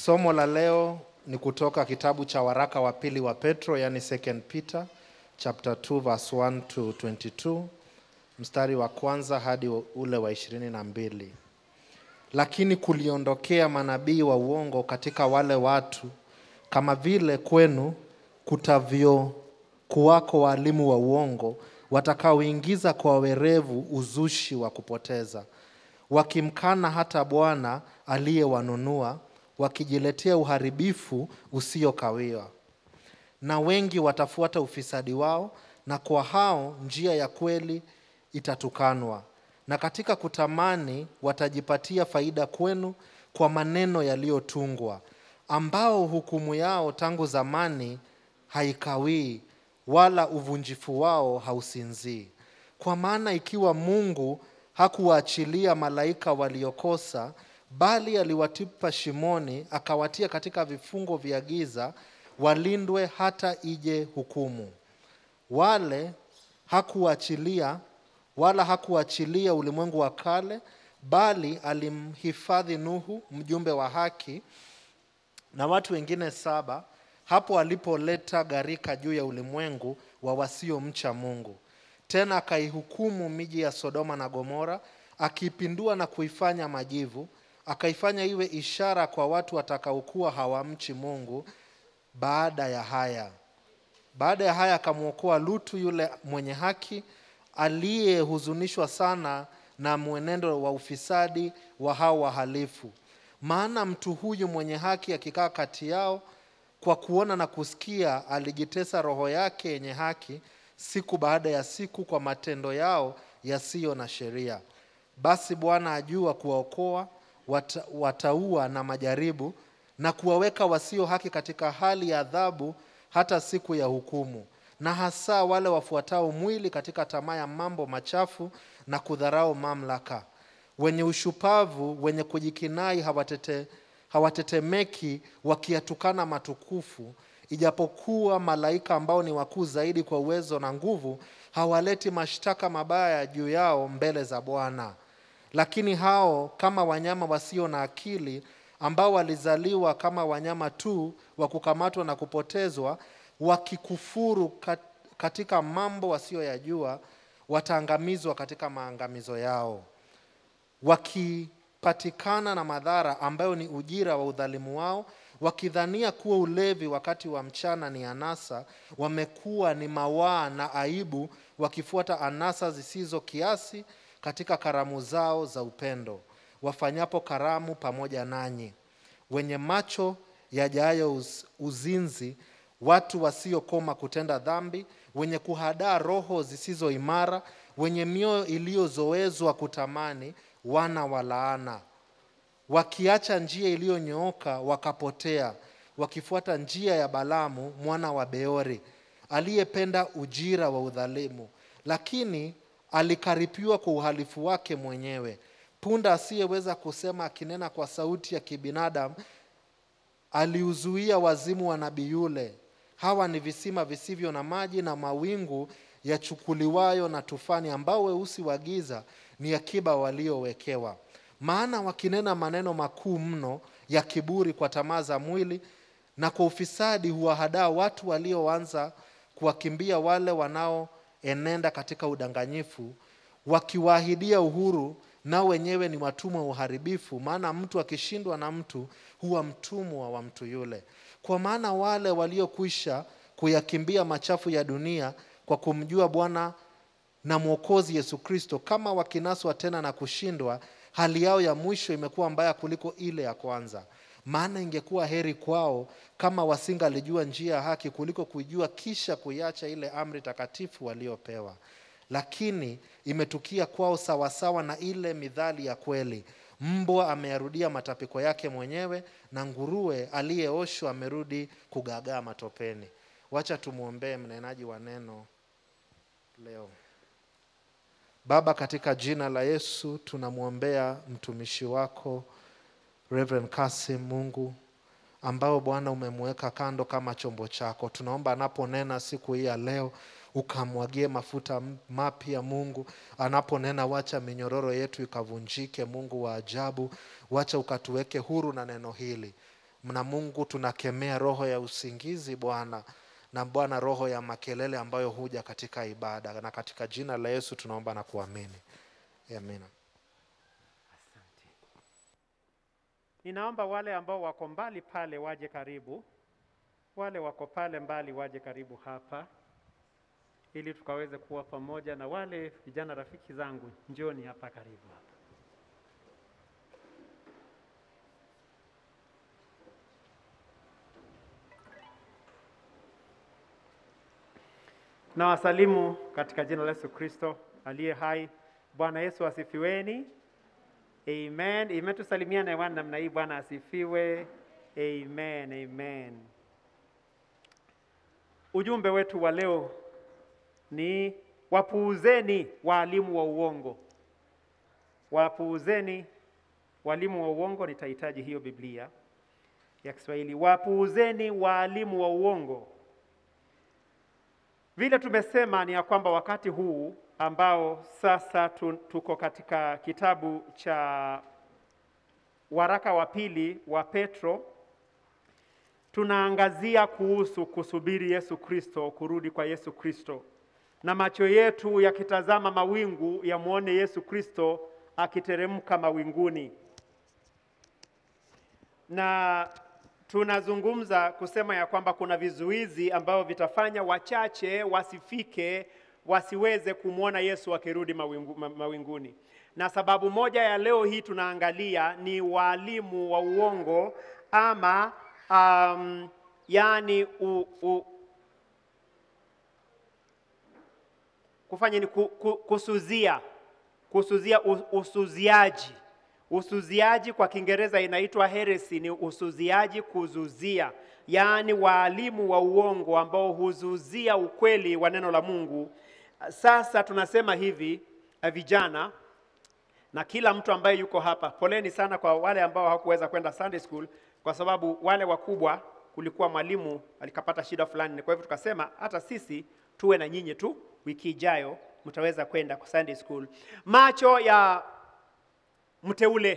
Somo la leo ni kutoka kitabu cha waraka wa pili wa Petro, yani second Peter chapter 2 verse 1 to 22, mstari wa kwanza hadi ule wa ishirini na mbili. Lakini kuliondokea manabii wa uongo katika wale watu, kama vile kwenu kutavyo kuwako waalimu wa uongo watakaoingiza kwa werevu uzushi wa kupoteza, wakimkana hata Bwana aliyewanunua, wakijiletea uharibifu usiokawiwa. Na wengi watafuata ufisadi wao, na kwa hao njia ya kweli itatukanwa. Na katika kutamani watajipatia faida kwenu kwa maneno yaliyotungwa, ambao hukumu yao tangu zamani haikawii, wala uvunjifu wao hausinzii. Kwa maana ikiwa Mungu hakuwaachilia malaika waliokosa, bali aliwatupa shimoni, akawatia katika vifungo vya giza, walindwe hata ije hukumu. Wale hakuachilia wala hakuachilia ulimwengu wa kale, bali alimhifadhi Nuhu mjumbe wa haki na watu wengine saba hapo alipoleta gharika juu ya ulimwengu wa wasiomcha Mungu. Tena akaihukumu miji ya Sodoma na Gomora, akiipindua na kuifanya majivu, akaifanya iwe ishara kwa watu watakaokuwa hawamchi Mungu. Baada ya haya baada ya haya akamwokoa Lutu yule mwenye haki aliyehuzunishwa sana na mwenendo wa ufisadi wa hao wahalifu. Maana mtu huyu mwenye haki akikaa kati yao, kwa kuona na kusikia, alijitesa roho yake yenye haki siku baada ya siku kwa matendo yao yasiyo na sheria. Basi Bwana ajua kuwaokoa wata, wataua na majaribu na kuwaweka wasio haki katika hali ya adhabu hata siku ya hukumu, na hasa wale wafuatao mwili katika tamaa ya mambo machafu na kudharau mamlaka, wenye ushupavu, wenye kujikinai, hawatete, hawatetemeki wakiyatukana matukufu, ijapokuwa malaika ambao ni wakuu zaidi kwa uwezo na nguvu hawaleti mashtaka mabaya juu yao mbele za Bwana. Lakini hao kama wanyama wasio na akili ambao walizaliwa kama wanyama tu wa kukamatwa na kupotezwa, wakikufuru katika mambo wasiyoyajua, wataangamizwa katika maangamizo yao, wakipatikana na madhara ambayo ni ujira wa udhalimu wao, wakidhania kuwa ulevi wakati wa mchana ni anasa, wamekuwa ni mawaa na aibu, wakifuata anasa zisizo kiasi katika karamu zao za upendo wafanyapo karamu pamoja nanyi, wenye macho yajayo uz, uzinzi, watu wasiokoma kutenda dhambi, wenye kuhadaa roho zisizo imara, wenye mioyo iliyozoezwa kutamani, wana wa laana, wakiacha njia iliyonyooka wakapotea, wakifuata njia ya Balaamu mwana wa Beori, aliyependa ujira wa udhalimu, lakini alikaripiwa kwa uhalifu wake mwenyewe punda asiyeweza kusema akinena kwa sauti ya kibinadamu, aliuzuia wazimu wa nabii yule. Hawa ni visima visivyo na maji na mawingu yachukuliwayo na tufani, ambao weusi wa giza ni akiba waliowekewa. Maana wakinena maneno makuu mno ya kiburi kwa tamaa za mwili na kwa ufisadi, huwahadaa watu walioanza kuwakimbia wale wanaoenenda katika udanganyifu, wakiwaahidia uhuru nao wenyewe ni watumwa wa uharibifu. Maana mtu akishindwa na mtu huwa mtumwa wa mtu yule. Kwa maana wale waliokwisha kuyakimbia machafu ya dunia kwa kumjua Bwana na Mwokozi Yesu Kristo, kama wakinaswa tena na kushindwa, hali yao ya mwisho imekuwa mbaya kuliko ile ya kwanza. Maana ingekuwa heri kwao kama wasingalijua njia ya haki kuliko kuijua kisha kuiacha ile amri takatifu waliopewa lakini imetukia kwao sawasawa na ile midhali ya kweli, mbwa ameyarudia matapiko yake mwenyewe, na nguruwe aliyeoshwa amerudi kugagaa matopeni. Wacha tumwombee mnenaji wa neno leo. Baba, katika jina la Yesu tunamwombea mtumishi wako Reverend Kasim, Mungu ambao Bwana umemweka kando kama chombo chako. Tunaomba anaponena siku hii ya leo ukamwagie mafuta mapya Mungu anaponena, wacha minyororo yetu ikavunjike. Mungu wa ajabu, wacha ukatuweke huru na neno hili na Mungu tunakemea roho ya usingizi Bwana na Bwana roho ya makelele ambayo huja katika ibada, na katika jina la Yesu tunaomba na kuamini, amina. Asante. Ninaomba wale ambao wako mbali pale waje karibu, wale wako pale mbali waje karibu hapa, ili tukaweze kuwa pamoja na wale vijana rafiki zangu, njoni hapa karibu hapa. Na wasalimu katika jina la Yesu Kristo aliye hai. Bwana Yesu asifiweni. Amen. Amen. Tusalimiane hewani namna hii. Bwana asifiwe. Amen. Amen. Ujumbe wetu wa leo ni wapuuzeni waalimu wa uongo. Wapuuzeni walimu wa uongo. Nitahitaji hiyo Biblia ya Kiswahili. Wapuuzeni waalimu wa uongo. Vile tumesema ni ya kwamba wakati huu ambao sasa tu- tuko katika kitabu cha waraka wa pili wa Petro, tunaangazia kuhusu kusubiri Yesu Kristo, kurudi kwa Yesu Kristo, na macho yetu yakitazama mawingu yamwone Yesu Kristo akiteremka mawinguni na tunazungumza kusema ya kwamba kuna vizuizi ambavyo vitafanya wachache wasifike wasiweze kumwona Yesu akirudi mawingu, ma- mawinguni. Na sababu moja ya leo hii tunaangalia ni walimu wa uongo ama um, yani u, u, kufanya ni ku, ku, kusuzia kusuzia u- usuziaji usuziaji kwa kiingereza inaitwa heresy ni usuziaji kuzuzia yaani waalimu wa uongo ambao huzuzia ukweli wa neno la mungu sasa tunasema hivi eh, vijana na kila mtu ambaye yuko hapa poleni sana kwa wale ambao hawakuweza kwenda sunday school kwa sababu wale wakubwa kulikuwa mwalimu alikapata shida fulani kwa hivyo tukasema hata sisi tuwe na nyinyi tu wiki ijayo mtaweza kwenda kwa sunday school macho ya mteule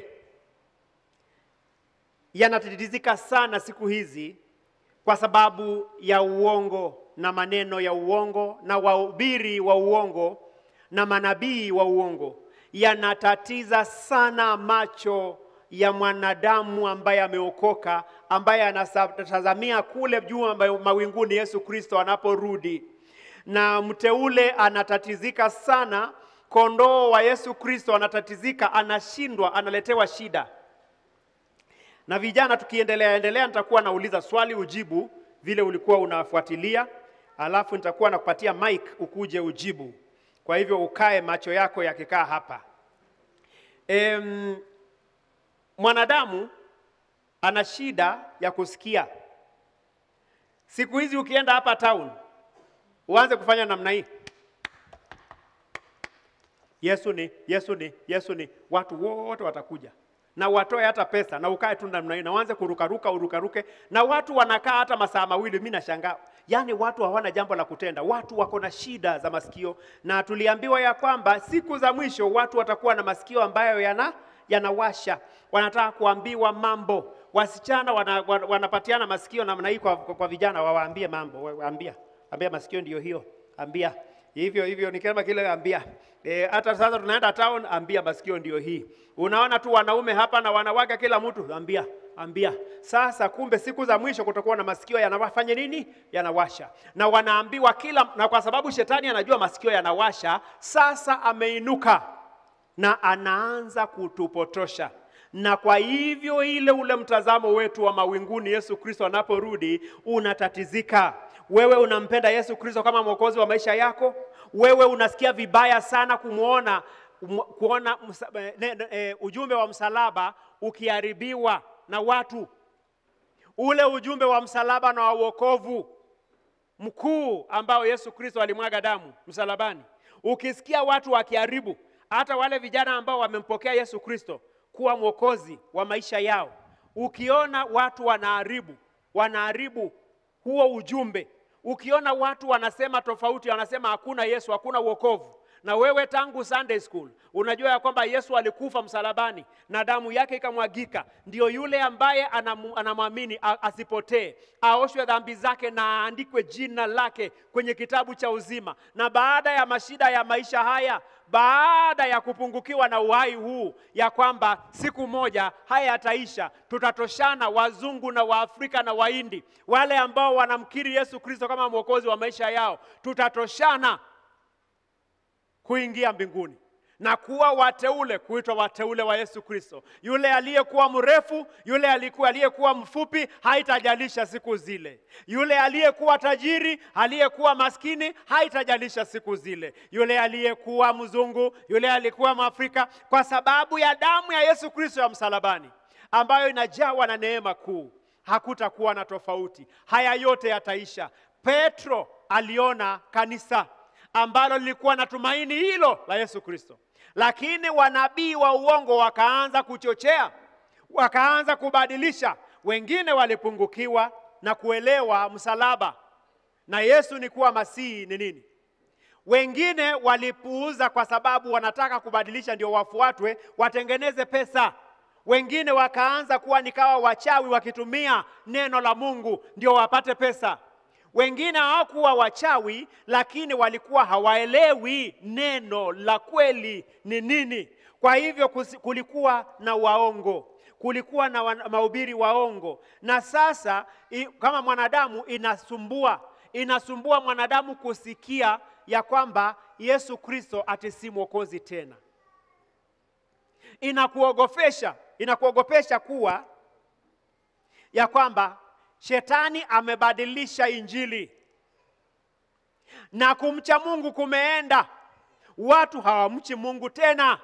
yanatirizika sana siku hizi kwa sababu ya uongo na maneno ya uongo na wahubiri wa uongo na manabii wa uongo yanatatiza sana macho ya mwanadamu ambaye ameokoka ambaye anatazamia kule juu ambayo mawinguni Yesu Kristo anaporudi na mteule anatatizika sana kondoo wa Yesu Kristo anatatizika anashindwa analetewa shida na vijana tukiendelea endelea nitakuwa nauliza swali ujibu vile ulikuwa unafuatilia alafu nitakuwa nakupatia mic ukuje ujibu kwa hivyo ukae macho yako yakikaa hapa em, mwanadamu ana shida ya kusikia siku hizi ukienda hapa town uanze kufanya namna hii Yesu ni Yesu ni Yesu ni, watu wote watakuja na watoe hata pesa na ukae tu namna hiyo na uanze kurukaruka urukaruke, na watu wanakaa hata masaa mawili. Mimi nashangaa, yaani watu hawana jambo la kutenda, watu wako na shida za masikio, na tuliambiwa ya kwamba siku za mwisho watu watakuwa na masikio ambayo yana yanawasha, wanataka kuambiwa mambo. Wasichana wana, wana, wanapatiana masikio namna hii kwa, kwa, kwa vijana, wawaambie mambo, waambia ambia masikio ndiyo hiyo, ambia hivyo hivyo ni kama kile ambia e, hata sasa tunaenda town ambia masikio ndio hii unaona tu wanaume hapa na wanawake kila mtu ambia ambia sasa kumbe siku za mwisho kutakuwa na masikio yanawafanya nini yanawasha na wanaambiwa kila na kwa sababu shetani anajua masikio yanawasha sasa ameinuka na anaanza kutupotosha na kwa hivyo ile ule mtazamo wetu wa mawinguni Yesu Kristo anaporudi unatatizika. Wewe unampenda Yesu Kristo kama mwokozi wa maisha yako? Wewe unasikia vibaya sana kumwona um, kuona msa, ne, ne, e, ujumbe wa msalaba ukiharibiwa na watu, ule ujumbe wa msalaba na wa wokovu mkuu ambao Yesu Kristo alimwaga damu msalabani, ukisikia watu wakiharibu, hata wale vijana ambao wamempokea Yesu Kristo kuwa mwokozi wa maisha yao, ukiona watu wanaharibu wanaharibu huo ujumbe, ukiona watu wanasema tofauti, wanasema hakuna Yesu, hakuna wokovu, na wewe tangu Sunday school unajua ya kwamba Yesu alikufa msalabani na damu yake ikamwagika, ndio yule ambaye anamu- anamwamini a- asipotee, aoshwe dhambi zake na aandikwe jina lake kwenye kitabu cha uzima. Na baada ya mashida ya maisha haya, baada ya kupungukiwa na uhai huu, ya kwamba siku moja haya yataisha, tutatoshana wazungu na Waafrika na Wahindi, wale ambao wanamkiri Yesu Kristo kama mwokozi wa maisha yao, tutatoshana kuingia mbinguni na kuwa wateule, kuitwa wateule wa Yesu Kristo. Yule aliyekuwa mrefu, yule alikuwa aliyekuwa mfupi, haitajalisha siku zile. Yule aliyekuwa tajiri, aliyekuwa maskini, haitajalisha siku zile. Yule aliyekuwa mzungu, yule aliyekuwa Mwafrika, kwa sababu ya damu ya Yesu Kristo ya msalabani ambayo inajawa na neema kuu, hakutakuwa na tofauti. Haya yote yataisha. Petro aliona kanisa ambalo lilikuwa na tumaini hilo la Yesu Kristo, lakini wanabii wa uongo wakaanza kuchochea, wakaanza kubadilisha. Wengine walipungukiwa na kuelewa msalaba na Yesu ni kuwa masihi ni nini. Wengine walipuuza kwa sababu wanataka kubadilisha ndio wafuatwe, watengeneze pesa. Wengine wakaanza kuwa nikawa wachawi wakitumia neno la Mungu ndio wapate pesa. Wengine hawakuwa wachawi, lakini walikuwa hawaelewi neno la kweli ni nini. Kwa hivyo kusi- kulikuwa na waongo, kulikuwa na wana- mahubiri waongo, na sasa i, kama mwanadamu inasumbua, inasumbua mwanadamu kusikia ya kwamba Yesu Kristo ati si mwokozi tena. Inakuogofesha, inakuogopesha kuwa ya kwamba shetani amebadilisha injili na kumcha Mungu kumeenda, watu hawamchi Mungu tena,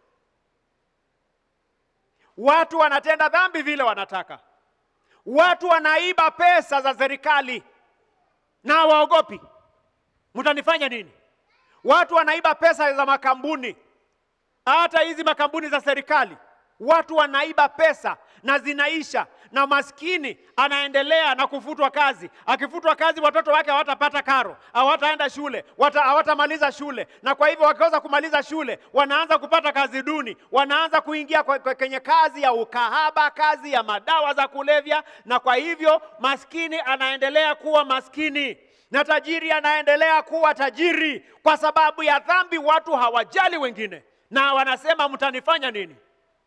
watu wanatenda dhambi vile wanataka, watu wanaiba pesa za serikali na hawaogopi. Mtanifanya nini? Watu wanaiba pesa za makampuni, hata hizi makampuni za serikali, watu wanaiba pesa na zinaisha, na maskini anaendelea na kufutwa kazi. Akifutwa kazi, watoto wake hawatapata karo, hawataenda shule, wata- hawatamaliza shule, na kwa hivyo wakiweza kumaliza shule, wanaanza kupata kazi duni, wanaanza kuingia kwa- kwa- kwenye kazi ya ukahaba, kazi ya madawa za kulevya, na kwa hivyo maskini anaendelea kuwa maskini na tajiri anaendelea kuwa tajiri kwa sababu ya dhambi. Watu hawajali wengine na wanasema mtanifanya nini?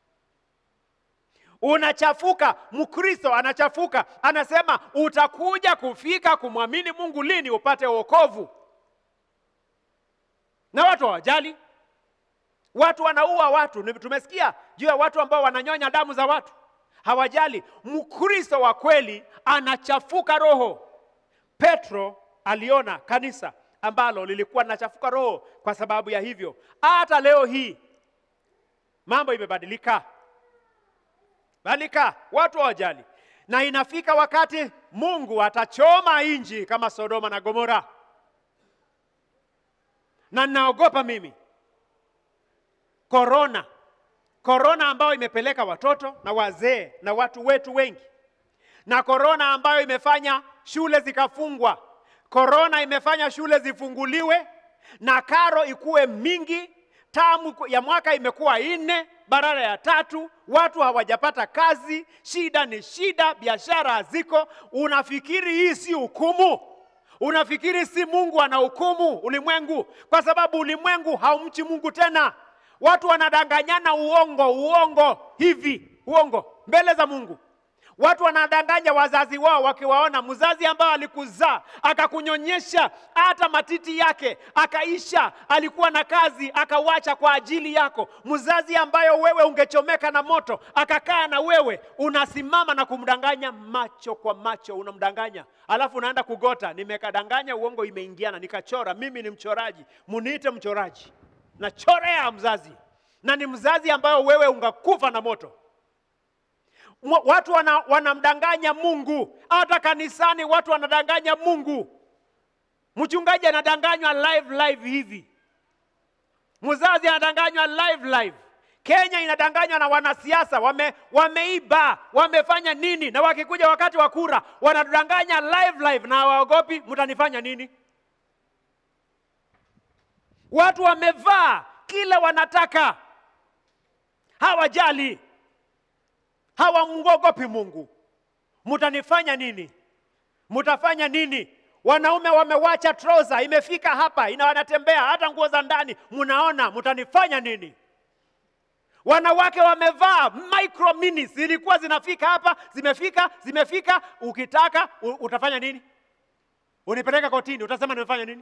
Unachafuka. Mkristo anachafuka, anasema utakuja kufika kumwamini Mungu lini upate wokovu? Na watu hawajali. Watu wanaua watu. Ni- Tumesikia juu ya watu ambao wananyonya damu za watu, hawajali. Mkristo wa kweli anachafuka roho. Petro aliona kanisa ambalo lilikuwa linachafuka roho kwa sababu ya hivyo. Hata leo hii mambo imebadilika, badilika, watu hawajali, na inafika wakati Mungu atachoma nchi kama Sodoma na Gomora, na ninaogopa mimi korona, korona ambayo imepeleka watoto na wazee na watu wetu wengi na korona ambayo imefanya shule zikafungwa, korona imefanya shule zifunguliwe na karo ikuwe mingi. Tamu ya mwaka imekuwa nne badala ya tatu, watu hawajapata kazi, shida ni shida, biashara haziko. Unafikiri hii si hukumu? Unafikiri si Mungu anahukumu ulimwengu? Kwa sababu ulimwengu haumchi Mungu tena. Watu wanadanganyana uongo, uongo hivi, uongo mbele za Mungu. Watu wanadanganya wazazi wao wakiwaona mzazi ambao alikuzaa akakunyonyesha hata matiti yake akaisha, alikuwa na kazi akawacha kwa ajili yako. Mzazi ambayo wewe ungechomeka na moto akakaa na wewe, unasimama na kumdanganya macho kwa macho, unamdanganya alafu unaenda kugota, nimekadanganya, uongo imeingiana, nikachora. Mimi ni mchoraji, muniite mchoraji, nachorea mzazi, na ni mzazi ambayo wewe ungakufa na moto. Mwa- watu wana, wanamdanganya Mungu. Hata kanisani watu wanadanganya Mungu. Mchungaji anadanganywa live live hivi, mzazi anadanganywa live live. Kenya inadanganywa na wanasiasa, wame, wameiba wamefanya nini, na wakikuja wakati wa kura wanadanganya live live na hawaogopi. Mtanifanya nini? Watu wamevaa kile wanataka, hawajali, hawamwogopi Mungu. Mtanifanya nini? Mtafanya nini? Wanaume wamewacha trouser imefika hapa, ina wanatembea hata nguo za ndani, mnaona, mtanifanya nini? Wanawake wamevaa micro minis, zilikuwa zinafika hapa, zimefika, zimefika. Ukitaka u- utafanya nini? Unipeleka kotini, utasema nimefanya nini?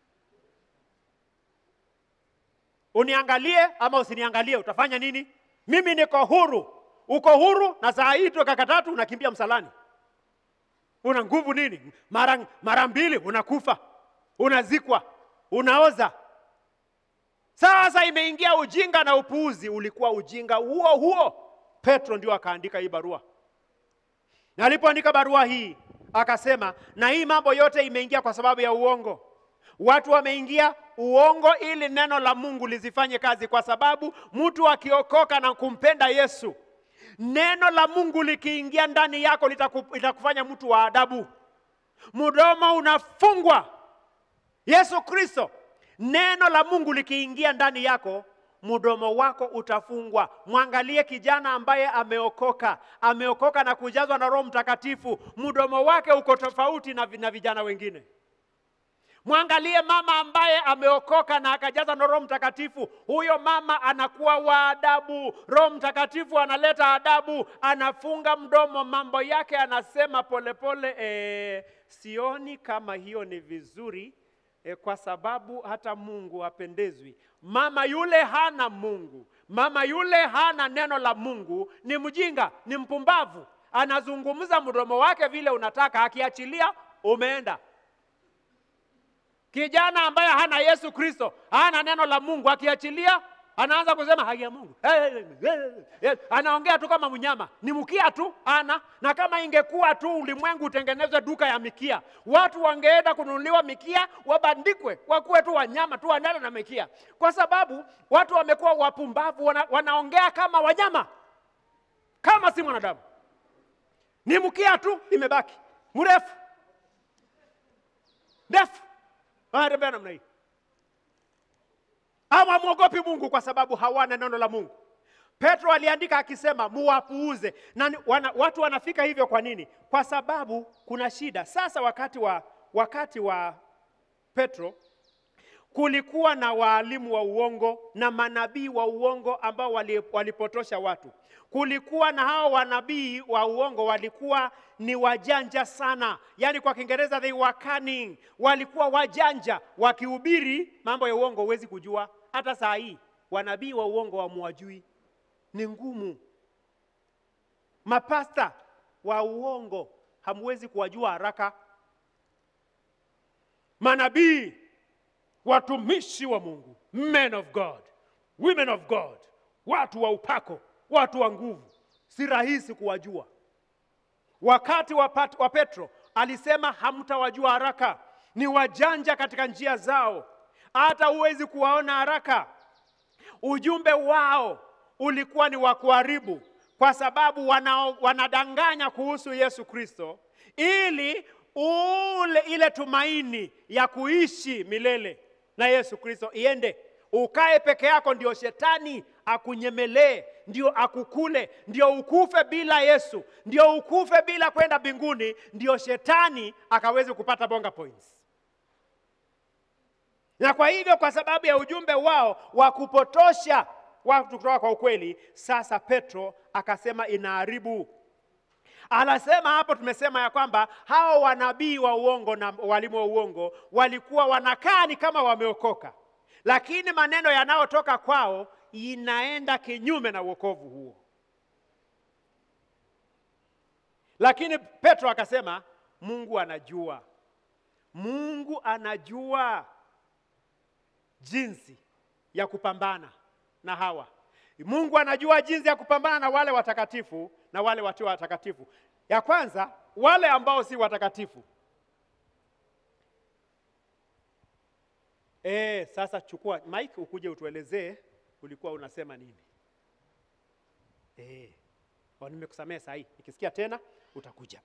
Uniangalie ama usiniangalie, utafanya nini? Mimi niko huru, uko huru, na saa hii tu kaka tatu unakimbia msalani. Una nguvu nini? Mara mara mbili unakufa, unazikwa, unaoza. Sasa imeingia ujinga na upuuzi. Ulikuwa ujinga huo huo. Petro ndio akaandika hii barua, na alipoandika barua hii akasema, na hii mambo yote imeingia kwa sababu ya uongo. Watu wameingia uongo ili neno la Mungu lisifanye kazi, kwa sababu mtu akiokoka na kumpenda Yesu, neno la Mungu likiingia ndani yako litaku, litakufanya mtu wa adabu. Mdomo unafungwa. Yesu Kristo, neno la Mungu likiingia ndani yako, mdomo wako utafungwa. Mwangalie kijana ambaye ameokoka, ameokoka na kujazwa na Roho Mtakatifu, mdomo wake uko tofauti na, vi- na vijana wengine. Mwangalie mama ambaye ameokoka na akajaza na Roho Mtakatifu. Huyo mama anakuwa wa adabu. Roho Mtakatifu analeta adabu, anafunga mdomo, mambo yake anasema polepole. E, sioni kama hiyo ni vizuri e, kwa sababu hata Mungu hapendezwi. Mama yule hana Mungu, mama yule hana neno la Mungu, ni mjinga, ni mpumbavu. Anazungumza mdomo wake vile unataka, akiachilia umeenda. Kijana ambaye hana Yesu Kristo, hana neno la Mungu, akiachilia anaanza kusema haki ya Mungu. Eh, eh, eh, eh, Anaongea tu kama mnyama, ni mkia tu ana. Na kama ingekuwa tu ulimwengu utengenezwe duka ya mikia, watu wangeenda kununuliwa mikia, wabandikwe, wakuwe tu wanyama tu, wanala na mikia, kwa sababu watu wamekuwa wapumbavu, wana, wanaongea kama wanyama, kama si mwanadamu. Ni mkia tu imebaki mrefu ndefu wanatembea namna hii. Hawamwogopi Mungu kwa sababu hawana neno la Mungu. Petro aliandika akisema muwapuuze. Na ni- wana, watu wanafika hivyo kwa nini? Kwa sababu kuna shida. Sasa wakati wa wakati wa Petro kulikuwa na waalimu wa uongo na manabii wa uongo ambao wali- walipotosha watu. Kulikuwa na hao wanabii wa uongo walikuwa ni wajanja sana, yaani kwa Kiingereza they were cunning, walikuwa wajanja. Wakihubiri mambo ya uongo huwezi kujua. Hata saa hii wanabii wa uongo hamuwajui, ni ngumu. Mapasta wa uongo hamwezi kuwajua haraka. Manabii watumishi wa Mungu, men of God, women of God, watu wa upako, watu wa nguvu, si rahisi kuwajua. Wakati wa, Pat, wa Petro alisema hamtawajua haraka, ni wajanja katika njia zao, hata huwezi kuwaona haraka. Ujumbe wao ulikuwa ni wa kuharibu, kwa sababu wana, wanadanganya kuhusu Yesu Kristo ili ule ile tumaini ya kuishi milele na Yesu Kristo iende. Ukae peke yako, ndio shetani akunyemelee, ndio akukule, ndio ukufe bila Yesu, ndio ukufe bila kwenda mbinguni, ndio shetani akaweze kupata bonga points. Na kwa hivyo, kwa sababu ya ujumbe wao wa kupotosha watu kutoka kwa ukweli, sasa Petro akasema inaharibu. Anasema hapo, tumesema ya kwamba hao wanabii wa uongo na walimu wa uongo walikuwa wanakaa ni kama wameokoka, lakini maneno yanayotoka kwao inaenda kinyume na wokovu huo. Lakini Petro akasema Mungu anajua, Mungu anajua jinsi ya kupambana na hawa. Mungu anajua jinsi ya kupambana na wale watakatifu na wale wasio watakatifu. Ya kwanza, wale ambao si watakatifu. E, sasa chukua Mike ukuje utuelezee ulikuwa unasema nini. E, nimekusamea saa hii, nikisikia tena utakuja.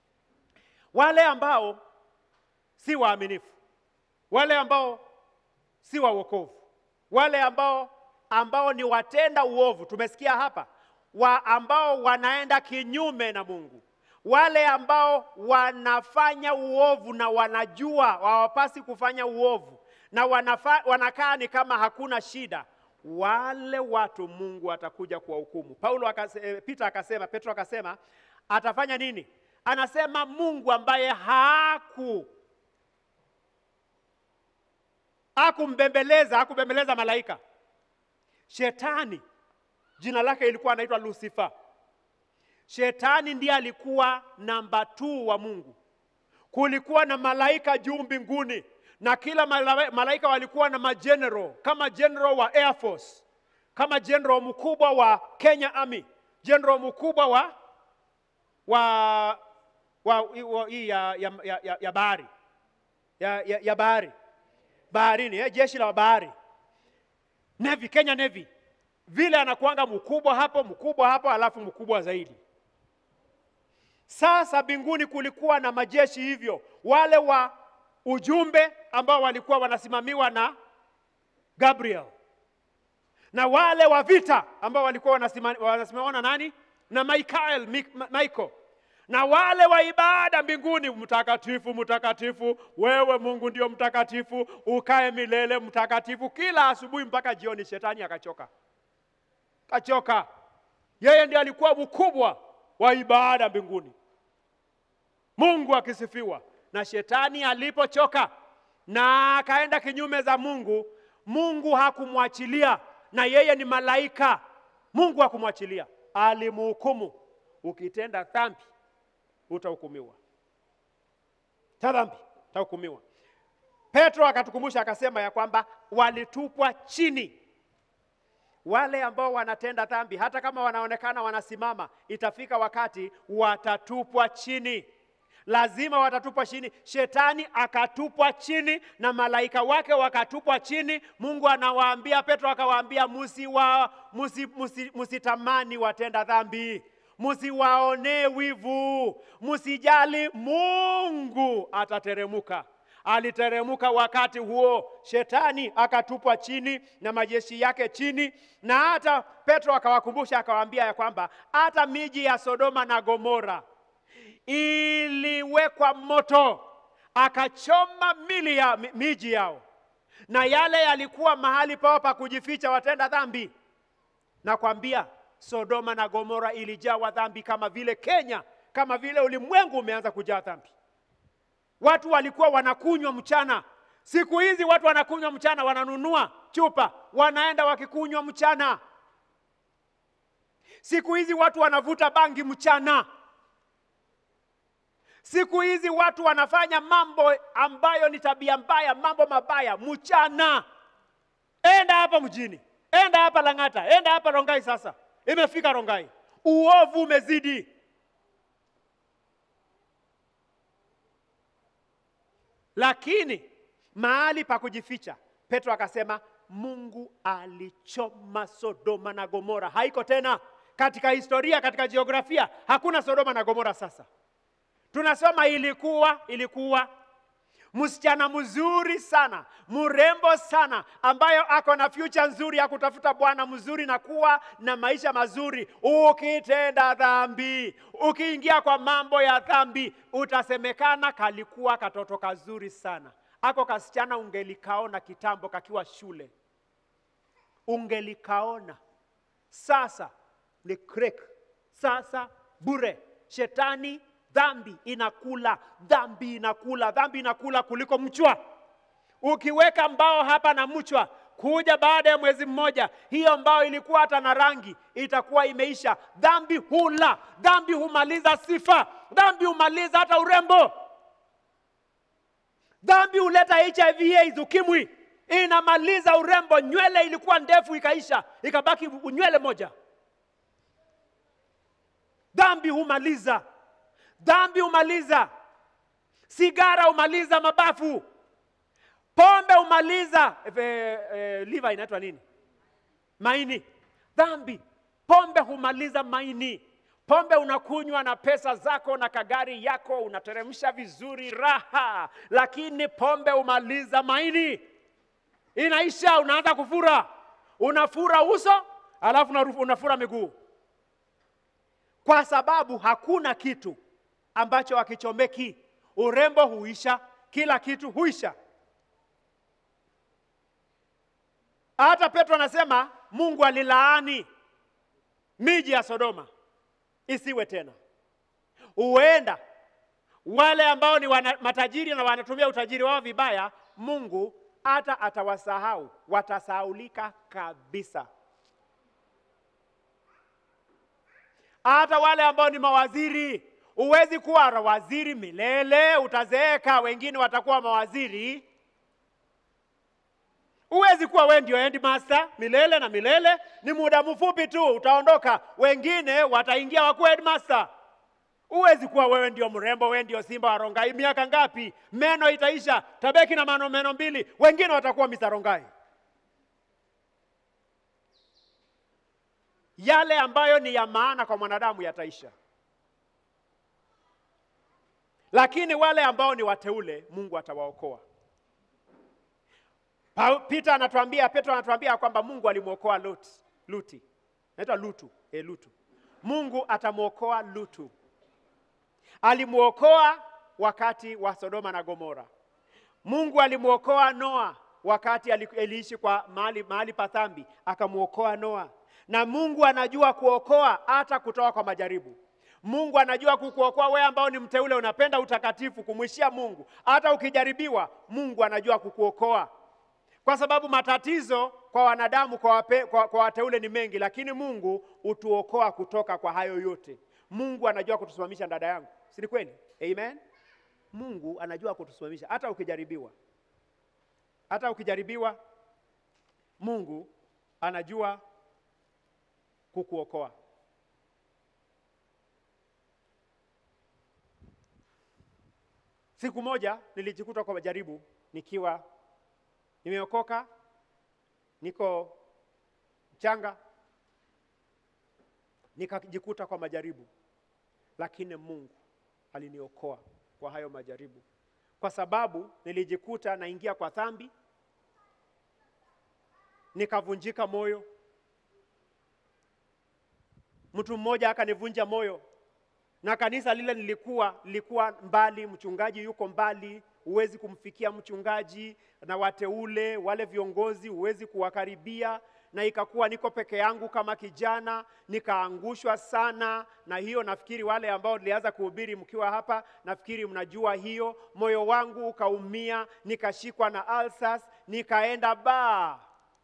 wale ambao si waaminifu, wale ambao si wa wokovu. Wale ambao ambao ni watenda uovu, tumesikia hapa, wa ambao wanaenda kinyume na Mungu, wale ambao wanafanya uovu na wanajua hawapasi kufanya uovu na wanafa, wanakaa ni kama hakuna shida, wale watu Mungu atakuja kuwahukumu. Paulo akase, eh, Peter akasema, Petro akasema atafanya nini? Anasema Mungu ambaye haku hakumbembeleza hakumbembeleza malaika. Shetani jina lake ilikuwa anaitwa Lucifer. Shetani ndiye alikuwa namba 2 wa Mungu. Kulikuwa na malaika juu mbinguni na kila mala- malaika walikuwa na mageneral kama general wa Air Force, kama general mkubwa wa Kenya Army, general mkubwa wa wa wa, wa hii ya, ya, ya, ya, ya bahari ya, ya, ya bahari baharini eh, jeshi la bahari Navy, Kenya Navy, vile anakuanga mkubwa hapo mkubwa hapo, alafu mkubwa zaidi. Sasa mbinguni kulikuwa na majeshi hivyo, wale wa ujumbe ambao walikuwa wanasimamiwa na Gabriel na wale wa vita ambao walikuwa wanasima- wanasimamiwa na nani? Na Michael, Mi- Ma- Michael na wale wa ibada mbinguni, mtakatifu, mtakatifu, wewe Mungu ndio mtakatifu, ukae milele mtakatifu. Kila asubuhi mpaka jioni, shetani akachoka, kachoka. Yeye ndiye alikuwa mkubwa wa ibada mbinguni, Mungu akisifiwa. Na shetani alipochoka na akaenda kinyume za Mungu, Mungu hakumwachilia, na yeye ni malaika. Mungu hakumwachilia, alimhukumu. Ukitenda dhambi utahukumiwa, ta dhambi utahukumiwa. Petro akatukumbusha akasema ya kwamba walitupwa chini wale ambao wanatenda dhambi, hata kama wanaonekana wanasimama, itafika wakati watatupwa chini. Lazima watatupwa chini. Shetani akatupwa chini na malaika wake wakatupwa chini. Mungu anawaambia, Petro akawaambia, musiwa musi, musi, musitamani watenda dhambi, musiwaonee wivu, musijali, Mungu atateremuka aliteremuka wakati huo, shetani akatupwa chini na majeshi yake chini, na hata Petro akawakumbusha akawaambia ya kwamba hata miji ya Sodoma na Gomora iliwekwa moto, akachoma mili ya mi- miji yao, na yale yalikuwa mahali pao pa kujificha watenda dhambi. Nakwambia Sodoma na Gomora ilijawa dhambi kama vile Kenya, kama vile ulimwengu umeanza kujaa dhambi. Watu walikuwa wanakunywa mchana. Siku hizi watu wanakunywa mchana, wananunua chupa, wanaenda wakikunywa mchana. Siku hizi watu wanavuta bangi mchana. Siku hizi watu wanafanya mambo ambayo ni tabia mbaya, mambo mabaya mchana. Enda hapa mjini, enda hapa Lang'ata, enda hapa Rongai. Sasa imefika Rongai, uovu umezidi. lakini mahali pa kujificha, Petro akasema Mungu alichoma Sodoma na Gomora. Haiko tena katika historia, katika jiografia, hakuna Sodoma na Gomora sasa. Tunasoma ilikuwa, ilikuwa msichana mzuri sana, mrembo sana, ambayo ako na future nzuri ya kutafuta bwana mzuri na kuwa na maisha mazuri. Ukitenda dhambi, ukiingia kwa mambo ya dhambi, utasemekana kalikuwa katoto kazuri sana. Ako kasichana ungelikaona kitambo kakiwa shule, ungelikaona. Sasa ni crack, sasa bure. Shetani dhambi inakula, dhambi inakula, dhambi inakula kuliko mchwa. Ukiweka mbao hapa na mchwa, kuja baada ya mwezi mmoja, hiyo mbao ilikuwa hata na rangi itakuwa imeisha. Dhambi hula, dhambi humaliza sifa, dhambi humaliza hata urembo, dhambi huleta HIV AIDS, ukimwi, inamaliza urembo. Nywele ilikuwa ndefu ikaisha, ikabaki nywele moja. Dhambi humaliza dhambi humaliza, sigara humaliza mabafu, pombe humaliza e, e, liver inaitwa nini? Maini. Dhambi, pombe humaliza maini. Pombe unakunywa na pesa zako na kagari yako, unateremsha vizuri, raha, lakini pombe humaliza maini, inaisha, unaanza kufura, unafura uso alafu unaru- unafura miguu, kwa sababu hakuna kitu ambacho hakichomeki. Urembo huisha, kila kitu huisha. Hata Petro anasema Mungu alilaani miji ya Sodoma isiwe tena. Huenda wale ambao ni wana, matajiri na wanatumia utajiri wao vibaya, Mungu hata atawasahau, watasahaulika kabisa. Hata wale ambao ni mawaziri, huwezi kuwa waziri milele, utazeeka, wengine watakuwa mawaziri. Huwezi kuwa wewe ndio headmaster milele na milele, ni muda mfupi tu utaondoka, wengine wataingia wakuwa headmaster. Huwezi kuwa wewe ndio mrembo, wewe ndio Simba wa Rongai. Miaka ngapi? Meno itaisha, tabeki na mano meno mbili, wengine watakuwa Mr. Rongai. Yale ambayo ni ya maana kwa mwanadamu yataisha, lakini wale ambao ni wateule, Mungu atawaokoa. Pa- Peter anatuambia, Petro anatuambia kwamba Mungu alimwokoa Lot, Luti, naitwa Lutu, e, Lutu. Mungu atamwokoa Lutu alimwokoa wakati wa Sodoma na Gomora. Mungu alimwokoa Noa wakati ali- aliishi kwa mahali, mahali pa dhambi, akamwokoa Noa. Na Mungu anajua kuokoa hata kutoka kwa majaribu. Mungu anajua kukuokoa wewe ambao ni mteule, unapenda utakatifu, kumwishia Mungu. Hata ukijaribiwa, Mungu anajua kukuokoa, kwa sababu matatizo kwa wanadamu, kwa, wape, kwa, kwa wateule ni mengi, lakini Mungu hutuokoa kutoka kwa hayo yote. Mungu anajua kutusimamisha, dada yangu, si ni kweli? Amen. Mungu anajua kutusimamisha hata ukijaribiwa, hata ukijaribiwa, Mungu anajua kukuokoa. Siku moja nilijikuta kwa majaribu nikiwa nimeokoka, niko mchanga, nikajikuta kwa majaribu, lakini Mungu aliniokoa kwa hayo majaribu, kwa sababu nilijikuta naingia kwa dhambi, nikavunjika moyo. Mtu mmoja akanivunja moyo, na kanisa lile nilikuwa lilikuwa mbali, mchungaji yuko mbali, huwezi kumfikia mchungaji na wateule wale viongozi, huwezi kuwakaribia, na ikakuwa niko peke yangu kama kijana, nikaangushwa sana na hiyo. Nafikiri wale ambao nilianza kuhubiri mkiwa hapa, nafikiri mnajua hiyo. Moyo wangu ukaumia, nikashikwa na alsas, nikaenda baa,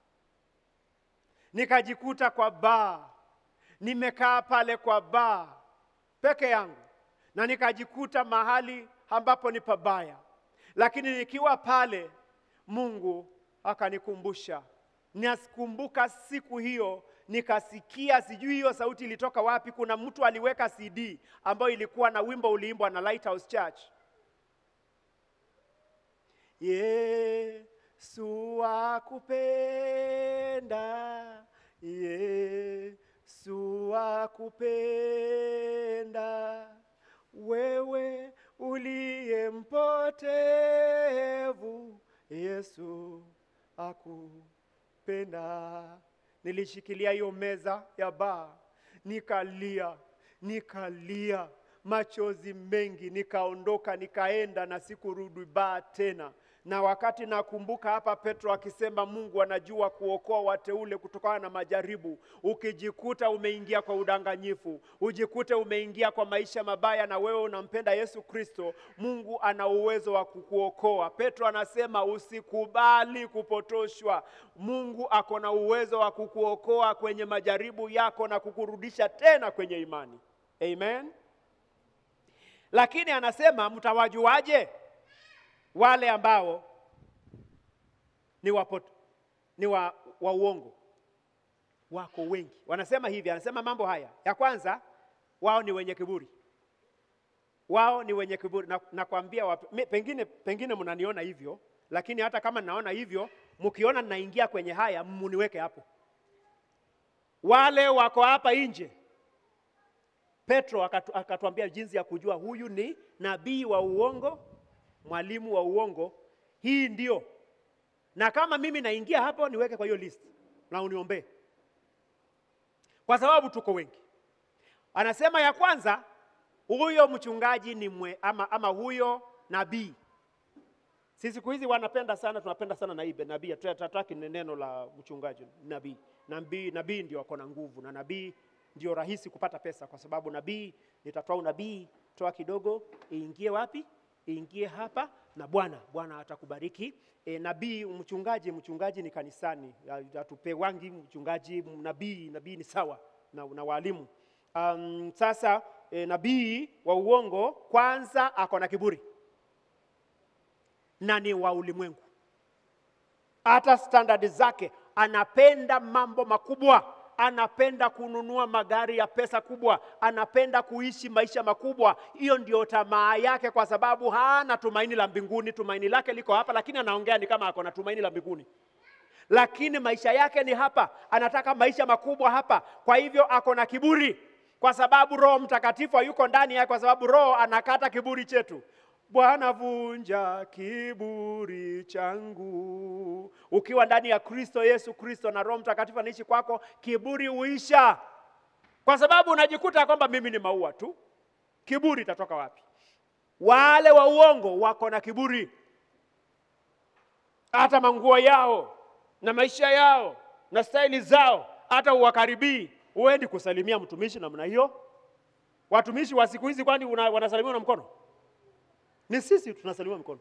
nikajikuta kwa baa, nimekaa pale kwa baa peke yangu na nikajikuta mahali ambapo ni pabaya, lakini nikiwa pale Mungu akanikumbusha. Nasikumbuka siku hiyo nikasikia, sijui hiyo sauti ilitoka wapi. Kuna mtu aliweka CD ambayo ilikuwa na wimbo uliimbwa na Lighthouse Church, Yesu akupenda, Yesu akupenda, wewe uliye mpotevu, Yesu akupenda. Nilishikilia hiyo meza ya baa, nikalia, nikalia machozi mengi, nikaondoka, nikaenda na sikurudi baa tena. Na wakati nakumbuka hapa Petro akisema Mungu anajua kuokoa wateule kutokana na majaribu. Ukijikuta umeingia kwa udanganyifu, ujikute umeingia kwa maisha mabaya, na wewe unampenda Yesu Kristo, Mungu ana uwezo wa kukuokoa. Petro anasema usikubali kupotoshwa. Mungu ako na uwezo wa kukuokoa kwenye majaribu yako na kukurudisha tena kwenye imani. Amen. Lakini anasema mtawajuaje wale ambao ni wapoto, ni wa, wa uongo? Wako wengi wanasema hivi, anasema mambo haya. Ya kwanza, wao ni wenye kiburi, wao ni wenye kiburi. Na, nakwambia wap- mi- pengine, pengine mnaniona hivyo, lakini hata kama naona hivyo, mkiona ninaingia kwenye haya, muniweke hapo. Wale wako hapa nje Petro akatu, akatuambia jinsi ya kujua huyu ni nabii wa uongo, mwalimu wa uongo. Hii ndio na kama mimi naingia hapo niweke kwa hiyo list na uniombee, kwa sababu tuko wengi. Anasema ya kwanza, huyo mchungaji ni mwe, ama, ama huyo nabii. Sisi siku hizi wanapenda sana, tunapenda sana naibe nabii, hatutaki neno la mchungaji, nabii. Nabii nabii ndio ako na nguvu, na nabii ndio rahisi kupata pesa, kwa sababu nabii, nitatoa unabii, toa kidogo, iingie wapi? Iingie hapa, na Bwana Bwana atakubariki. E, nabii mchungaji, mchungaji ni kanisani, hatupewangi mchungaji. Nabii nabii ni sawa na, na walimu. Um, sasa e, nabii wa uongo kwanza ako na kiburi na ni wa ulimwengu, hata standard zake, anapenda mambo makubwa, anapenda kununua magari ya pesa kubwa, anapenda kuishi maisha makubwa. Hiyo ndio tamaa yake, kwa sababu hana tumaini la mbinguni. Tumaini lake liko hapa, lakini anaongea ni kama ako na tumaini la mbinguni, lakini maisha yake ni hapa, anataka maisha makubwa hapa. Kwa hivyo ako na kiburi, kwa sababu Roho Mtakatifu hayuko ndani yake, kwa sababu Roho anakata kiburi chetu. Bwana, vunja kiburi changu. Ukiwa ndani ya Kristo Yesu Kristo na Roho Mtakatifu anaishi kwako, kiburi huisha, kwa sababu unajikuta kwamba mimi ni maua tu. Kiburi itatoka wapi? Wale wa uongo wako na kiburi, hata manguo yao na maisha yao na staili zao, hata uwakaribii. Huendi kusalimia mtumishi namna hiyo. Watumishi wa siku hizi kwani wanasalimiwa na mkono? Ni sisi tunasalimiwa mkono.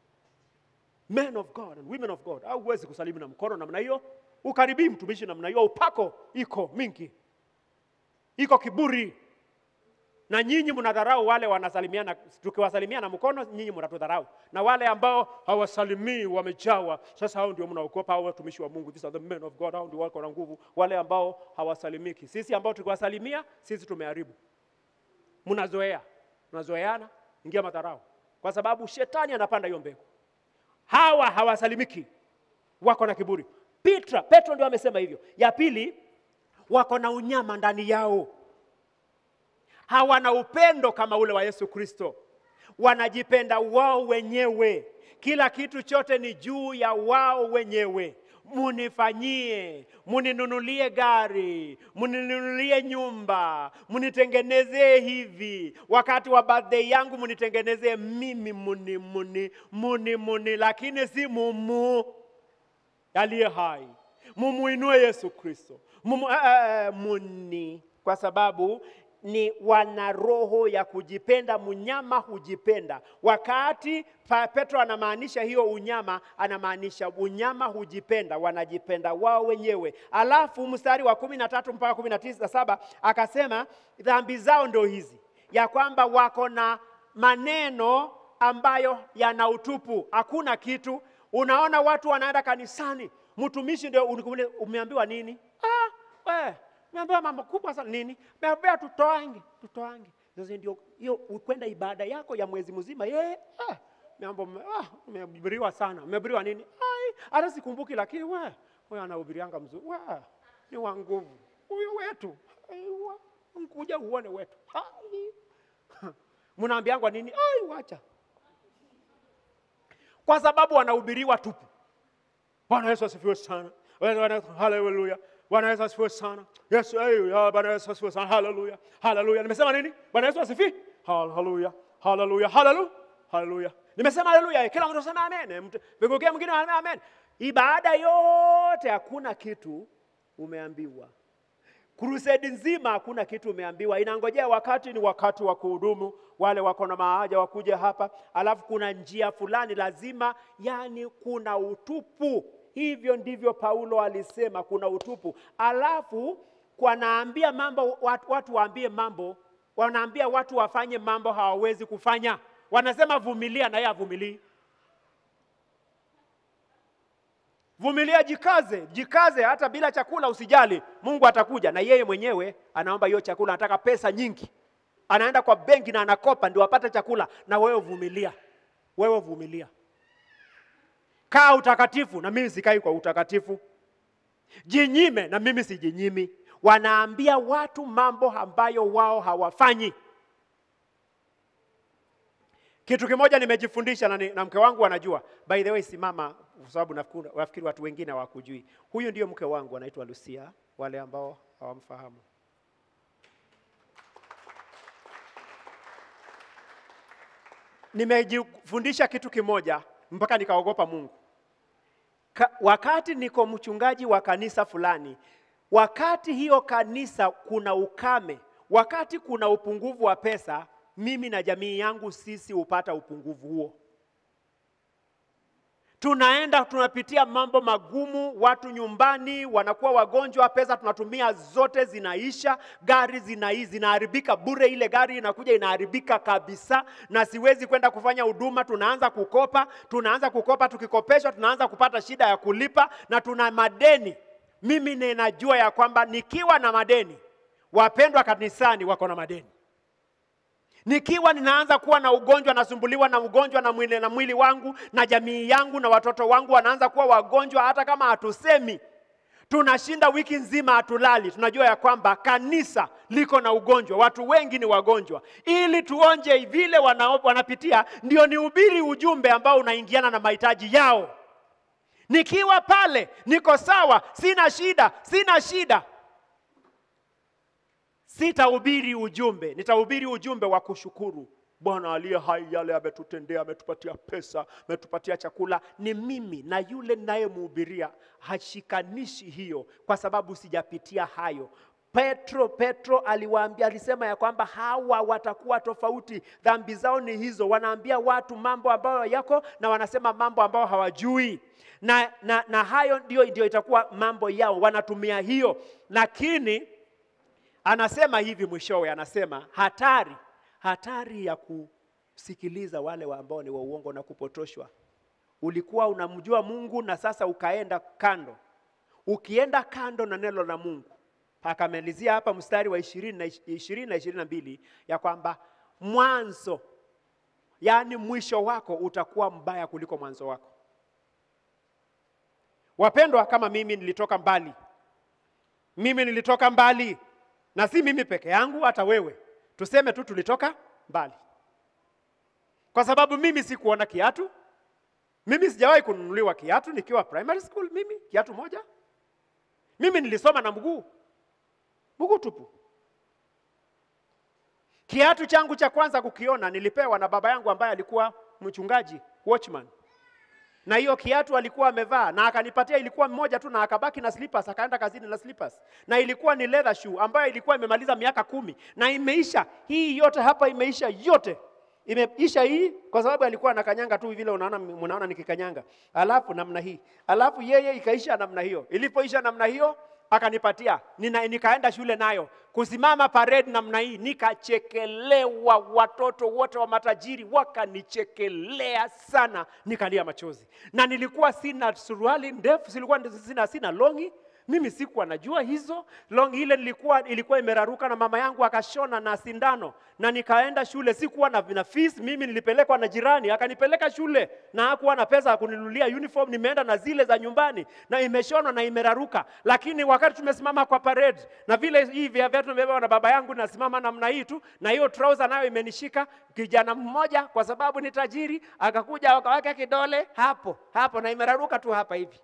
Men of God and women of God, au huwezi kusalimu na mkono namna hiyo, ukaribii mtumishi namna hiyo. Upako iko mingi, iko kiburi, na nyinyi mnadharau wale wanasalimiana. Tukiwasalimia na mkono, nyinyi mnatudharau, na wale ambao hawasalimii wamejawa. Sasa hao ndio mnaogopa, hao watumishi wa Mungu, these are the men of God, hao ndio wako na nguvu. Wale ambao hawasalimiki, sisi ambao tukiwasalimia, sisi tumeharibu. Mnazoea, mnazoeana, ingia madharau kwa sababu shetani anapanda hiyo mbegu. Hawa hawasalimiki, wako na kiburi. Petra, Petro ndio amesema hivyo. Ya pili, wako na unyama ndani yao, hawana upendo kama ule wa Yesu Kristo, wanajipenda wao wenyewe. Kila kitu chote ni juu ya wao wenyewe. Munifanyie, muninunulie gari, muninunulie nyumba, munitengenezee hivi. Wakati wa birthday yangu munitengenezee mimi, muni muni muni muni, lakini si mumu aliye hai. Mumuinue Yesu Kristo, mumu, uh, muni, kwa sababu ni wana roho ya kujipenda. Mnyama hujipenda. Wakati Petro anamaanisha hiyo unyama, anamaanisha unyama hujipenda, wanajipenda wao wenyewe. Alafu mstari wa kumi na tatu mpaka kumi na tisa saba akasema dhambi zao ndio hizi, ya kwamba wako na maneno ambayo yana utupu, hakuna kitu. Unaona watu wanaenda kanisani, mtumishi ndio umeambiwa nini? Ah, we Umeambiwa mambo kubwa sana nini? Umeambiwa tutoange, tutoange. Sasa ndio hiyo kwenda ibada yako ya mwezi mzima. Ye, ah, mambo ah, umehubiriwa sana. Umehubiriwa nini? Ai, hata sikumbuki lakini we, wewe anahubirianga mzuri. We, ni wa nguvu. Huyu wetu. Ai, kuja uone wetu. Ai. Mnaambiangwa nini? Ai, wacha. Kwa sababu wanahubiriwa tupu. Bwana Yesu asifiwe sana. Haleluya. Bwana Yesu asifiwe sana. Yesu, hey, Bwana Yesu asifiwe sana. Haleluya. Haleluya. Nimesema nini? Bwana Yesu asifiwe. Haleluya. Haleluya. Haleluya. Haleluya. Nimesema haleluya. Kila mtu asema amen. Vigokea mwingine asema amen. Ibada yote hakuna kitu umeambiwa. Crusade nzima hakuna kitu umeambiwa. Inangojea wakati ni wakati wa kuhudumu, wale wako na maaja wakuja hapa, alafu kuna njia fulani lazima, yani kuna utupu Hivyo ndivyo Paulo alisema, kuna utupu. Alafu wanaambia mambo watu, watu waambie mambo, wanaambia watu wafanye mambo hawawezi kufanya. Wanasema vumilia, na yeye avumilii. Vumilia, jikaze, jikaze, hata bila chakula usijali, Mungu atakuja. Na yeye mwenyewe anaomba hiyo chakula, anataka pesa nyingi, anaenda kwa benki na anakopa ndio apate chakula. Na wewe vumilia, wewe vumilia kaa utakatifu na mimi sikai kwa utakatifu. Jinyime na mimi sijinyimi. Wanaambia watu mambo ambayo wao hawafanyi. Kitu kimoja nimejifundisha na, ni- na mke wangu anajua. By the way, simama kwa sababu nafikiri nafikiri watu wengine hawakujui. Huyu ndio mke wangu anaitwa Lucia, wale ambao hawamfahamu. Nimejifundisha kitu kimoja mpaka nikaogopa Mungu. Ka, wakati niko mchungaji wa kanisa fulani, wakati hiyo kanisa kuna ukame, wakati kuna upungufu wa pesa, mimi na jamii yangu sisi hupata upungufu huo. Tunaenda tunapitia mambo magumu, watu nyumbani wanakuwa wagonjwa, pesa tunatumia zote zinaisha, gari zina zinaharibika bure, ile gari inakuja inaharibika kabisa, na siwezi kwenda kufanya huduma. Tunaanza kukopa, tunaanza kukopa, tukikopeshwa tunaanza kupata shida ya kulipa, na tuna madeni. Mimi ninajua ya kwamba nikiwa na madeni, wapendwa kanisani wako na madeni nikiwa ninaanza kuwa na ugonjwa, nasumbuliwa na ugonjwa na mwili, na mwili wangu na jamii yangu na watoto wangu wanaanza kuwa wagonjwa, hata kama hatusemi, tunashinda wiki nzima hatulali, tunajua ya kwamba kanisa liko na ugonjwa, watu wengi ni wagonjwa. Ili tuonje vile wana, wanapitia, ndio nihubiri ujumbe ambao unaingiana na mahitaji yao. Nikiwa pale niko sawa, sina shida, sina shida sitahubiri ujumbe, nitahubiri ujumbe wa kushukuru Bwana aliye hai, yale ametutendea, ametupatia pesa, ametupatia chakula. Ni mimi na yule ninayemhubiria hashikanishi hiyo, kwa sababu sijapitia hayo. Petro Petro aliwaambia, alisema ya kwamba hawa watakuwa tofauti, dhambi zao ni hizo. Wanaambia watu mambo ambayo yako na wanasema mambo ambayo hawajui na, na, na hayo ndio, ndio itakuwa mambo yao, wanatumia hiyo, lakini anasema hivi mwishowe, anasema hatari, hatari ya kusikiliza wale wa ambao ni wa uongo na kupotoshwa. Ulikuwa unamjua Mungu na sasa ukaenda kando, ukienda kando na neno la Mungu. Akamalizia hapa mstari wa ishirini na ishirini na ishirini na mbili ya kwamba mwanzo, yaani mwisho wako utakuwa mbaya kuliko mwanzo wako. Wapendwa, kama mimi nilitoka mbali, mimi nilitoka mbali na si mimi peke yangu, hata wewe tuseme tu tulitoka mbali, kwa sababu mimi sikuona kiatu. Mimi sijawahi kununuliwa kiatu nikiwa primary school. Mimi kiatu moja, mimi nilisoma na mguu mguu tupu. Kiatu changu cha kwanza kukiona nilipewa na baba yangu ambaye alikuwa mchungaji watchman, na hiyo kiatu alikuwa amevaa na akanipatia, ilikuwa mmoja tu, na akabaki na slippers, akaenda kazini na slippers, na ilikuwa ni leather shoe ambayo ilikuwa imemaliza miaka kumi na imeisha. Hii yote hapa imeisha yote imeisha hii, kwa sababu alikuwa anakanyanga tu vile unaona, mnaona nikikanyanga, alafu namna hii, alafu yeye ikaisha namna hiyo. Ilipoisha namna hiyo akanipatia nina, nikaenda shule nayo kusimama parade namna hii, nikachekelewa. Watoto wote wa matajiri wakanichekelea sana, nikalia machozi, na nilikuwa sina suruali ndefu, silikuwa sina, sina longi mimi sikuwa najua hizo long ile nilikuwa ilikuwa imeraruka na mama yangu akashona na sindano, na nikaenda shule. Sikuwa na, na fees mimi, nilipelekwa na jirani akanipeleka shule, na hakuwa na pesa ya kuninunulia uniform. Nimeenda na zile za nyumbani na imeshonwa na imeraruka, lakini wakati tumesimama kwa parade na vile hii vya viatu nimebeba na baba yangu, nasimama namna hii tu, na hiyo trouser nayo imenishika. Kijana mmoja kwa sababu ni tajiri akakuja akaweka kidole hapo hapo, na imeraruka tu hapa hivi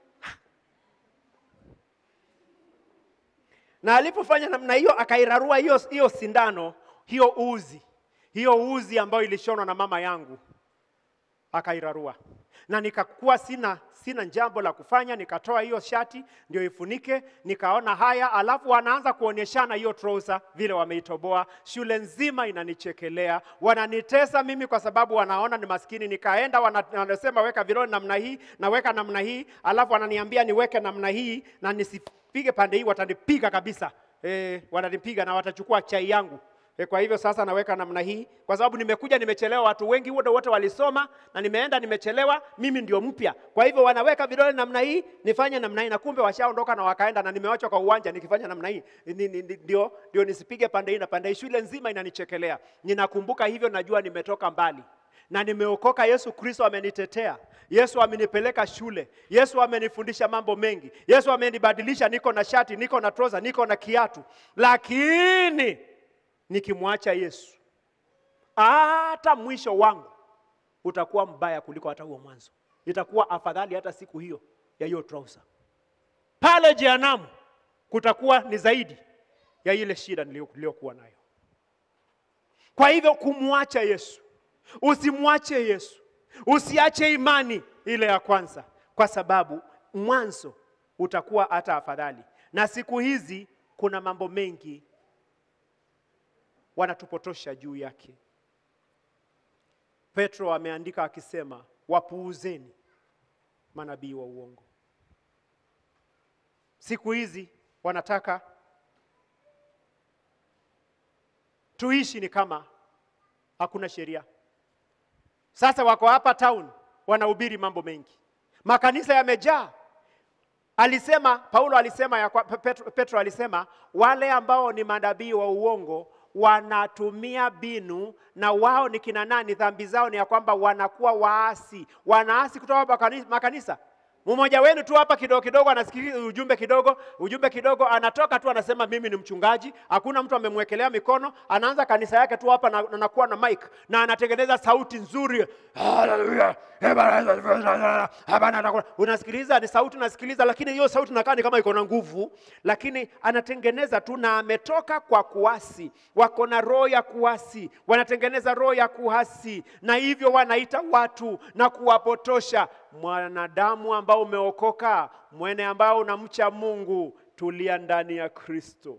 na alipofanya namna hiyo akairarua hiyo hiyo sindano hiyo uzi hiyo uzi ambayo ilishonwa na mama yangu akairarua, na nikakuwa sina sina jambo la kufanya, nikatoa hiyo shati ndio ifunike, nikaona haya, alafu wanaanza kuonyeshana hiyo trouser vile wameitoboa. Shule nzima inanichekelea, wananitesa mimi kwa sababu wanaona ni maskini. Nikaenda wana- wanasema weka vidole namna hii, naweka namna hii, alafu wananiambia niweke namna hii na nisipige pande hii, watanipiga kabisa. E, wananipiga na watachukua chai yangu. E, kwa hivyo sasa naweka namna hii kwa sababu nimekuja nimechelewa. Watu wengi wote wote walisoma na nimeenda nimechelewa, mimi ndio mpya. Kwa hivyo wanaweka vidole namna hii, nifanye namna hii, na kumbe washaondoka na wakaenda, na nimewachwa kwa uwanja nikifanya namna hii, Ni- ni- ni- ndio ndio nisipige pande hii na pande hii. Shule nzima inanichekelea. Ninakumbuka hivyo, najua nimetoka mbali na nimeokoka. Yesu Kristo amenitetea, Yesu amenipeleka shule, Yesu amenifundisha mambo mengi, Yesu amenibadilisha. Niko na shati, niko na trouser, niko na kiatu, lakini nikimwacha Yesu hata mwisho wangu utakuwa mbaya kuliko hata huo mwanzo. itakuwa afadhali hata siku hiyo ya hiyo trouser. Pale jehanamu kutakuwa ni zaidi ya ile shida niliyo- niliyokuwa nayo. Kwa hivyo kumwacha Yesu, usimwache Yesu, usiache imani ile ya kwanza, kwa sababu mwanzo utakuwa hata afadhali. Na siku hizi kuna mambo mengi wanatupotosha juu yake. Petro ameandika akisema, wapuuzeni manabii wa uongo. Siku hizi wanataka tuishi ni kama hakuna sheria. Sasa wako hapa town wanahubiri mambo mengi, makanisa yamejaa. Alisema Paulo alisema ya kwa, Petro, Petro alisema wale ambao ni manabii wa uongo wanatumia binu na wao ni kina nani? Dhambi zao ni ya kwamba wanakuwa waasi, wanaasi kutoka makani- makanisa. Mmoja wenu tu hapa kidogo kidogo anasikiliza ujumbe kidogo, ujumbe kidogo, anatoka tu anasema mimi ni mchungaji, hakuna mtu amemwekelea mikono, anaanza kanisa yake tu hapa na anakuwa na mic na anatengeneza sauti nzuri. Hallelujah. Hapana, atakuwa- unasikiliza ni sauti unasikiliza, lakini hiyo sauti inakaa ni kama iko na nguvu, lakini anatengeneza tu na ametoka kwa kuasi, wako na roho ya kuasi, wanatengeneza roho ya kuasi, na hivyo wanaita watu na kuwapotosha. Mwanadamu ambao umeokoka, mwene ambao unamcha Mungu, tulia ndani ya Kristo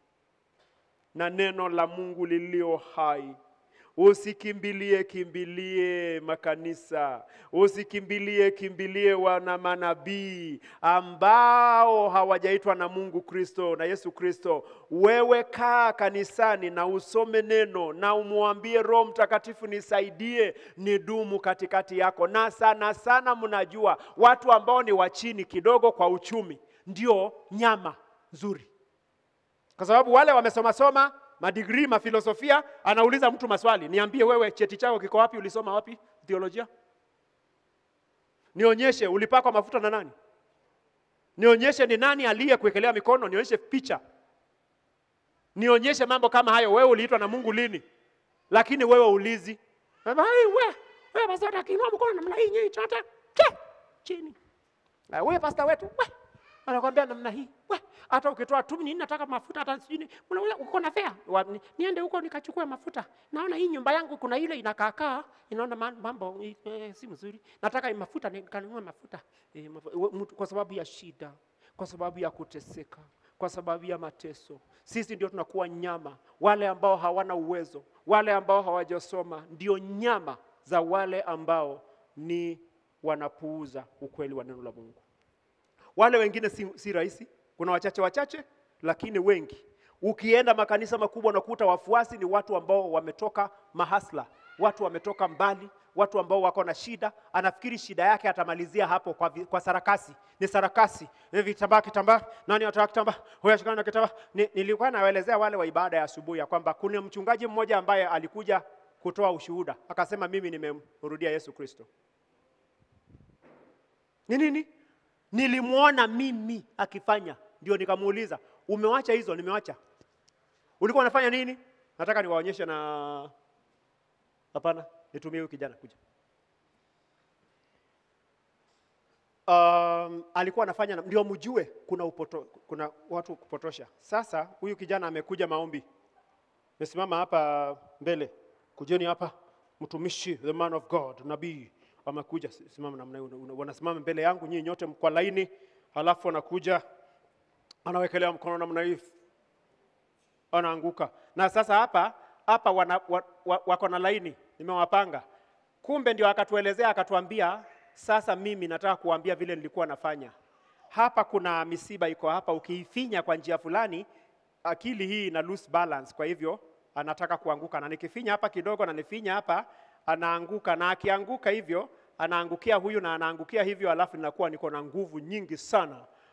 na neno la Mungu lilio hai. Usikimbilie kimbilie makanisa, usikimbilie kimbilie wana manabii ambao hawajaitwa na Mungu Kristo na Yesu Kristo. Wewe kaa kanisani na usome neno na umwambie Roho Mtakatifu, nisaidie nidumu katikati yako. Na sana sana, mnajua watu ambao ni wa chini kidogo kwa uchumi ndio nyama nzuri kwa sababu wale wamesoma soma madigrii mafilosofia, anauliza mtu maswali, niambie wewe, cheti chako kiko wapi? Ulisoma wapi theolojia? Nionyeshe ulipakwa mafuta na nani? Nionyeshe ni nani aliyekuwekelea mikono, nionyeshe picha, nionyeshe mambo kama hayo. Wewe uliitwa na Mungu lini? Lakini wewe ulizi Sema, "Ai, we wewe basi atakiinua mkono namna hii nyinyi chote che chini na wewe pasta wetu we anakwambia namna hii we hata ukitoa tu nini nataka mafuta hata sijui ni- una- una- uko na fea Wa- ni- niende huko nikachukue mafuta naona hii nyumba yangu kuna ile inakaakaa inaona ma- mambo eh, si mzuri nataka hii mafuta nikanunue mafuta eh, mafu- we- mtu- kwa sababu ya shida kwa sababu ya kuteseka kwa sababu ya mateso sisi ndio tunakuwa nyama wale ambao hawana uwezo wale ambao hawajasoma ndio nyama za wale ambao ni wanapuuza ukweli wa neno la Mungu. Wale wengine si, si rahisi, kuna wachache wachache, lakini wengi. Ukienda makanisa makubwa unakuta wafuasi ni watu ambao wametoka mahasla, watu wametoka mbali, watu ambao wako na shida. Anafikiri shida yake atamalizia hapo kwa, vi- kwa sarakasi. Ni sarakasi, ni vitambaa, kitambaa, nani anataka kitambaa, huyu ashikana na kitambaa. Ni, nilikuwa nawaelezea wale wa ibada ya asubuhi ya kwamba kuna mchungaji mmoja ambaye alikuja kutoa ushuhuda, akasema mimi nimemrudia Yesu Kristo. Ni nini? Nilimwona mimi akifanya, ndio nikamuuliza, umewacha hizo? Nimewacha. Ulikuwa unafanya nini? Nataka niwaonyeshe na hapana, nitumie huyu kijana kuja. Um, alikuwa anafanya na- ndio mjue kuna upoto, kuna watu kupotosha. Sasa huyu kijana amekuja maombi, mesimama hapa mbele, kujeni hapa, mtumishi, the man of God, nabii amekuja. Si- Simama namna hiyo, una- wanasimama mbele yangu nyinyi nyote kwa laini, halafu anakuja anawekelea mkono namna hii, anaanguka. Na sasa hapa hapa wana, wa, wa, wako na laini, nimewapanga. Kumbe ndio akatuelezea akatuambia, sasa mimi nataka kuambia vile nilikuwa nafanya hapa. Kuna misiba iko hapa, ukiifinya kwa njia fulani, akili hii ina lose balance, kwa hivyo anataka kuanguka, na nikifinya hapa kidogo na nifinya hapa, anaanguka, na akianguka hivyo anaangukia huyu na anaangukia hivyo, alafu ninakuwa niko na nguvu nyingi sana